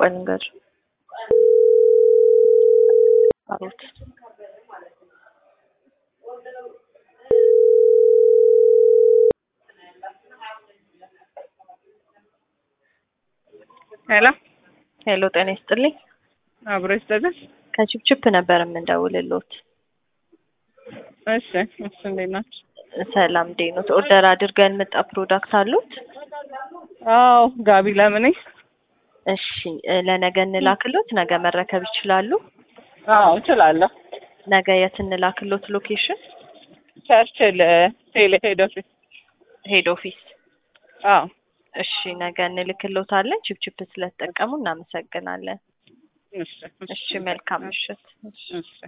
ቆይ ንገር አሮት ሄሎ ሄሎ ጤና ይስጥልኝ አብሮ ይስጠልን። ከችፕችፕ ነበር የምንደውልሎት እሺ እሺ፣ እንዴት ናችሁ? ሰላም ዴኖት ኦርደር አድርገን መጣ ፕሮዳክት አሉት አዎ ጋቢ ለምኔ እሺ እ ለነገ እንላክሎት ነገ መረከብ ይችላሉ አዎ እችላለሁ። ነገ የት እንላክሎት ሎኬሽን ቸርችል ቴሌ ሄድ ኦፊስ ሄድ ኦፊስ አዎ እሺ ነገ እንልክሎታለን ችፕችፕ ስለተጠቀሙ እናመሰግናለን እሺ እሺ መልካም ምሽት እሺ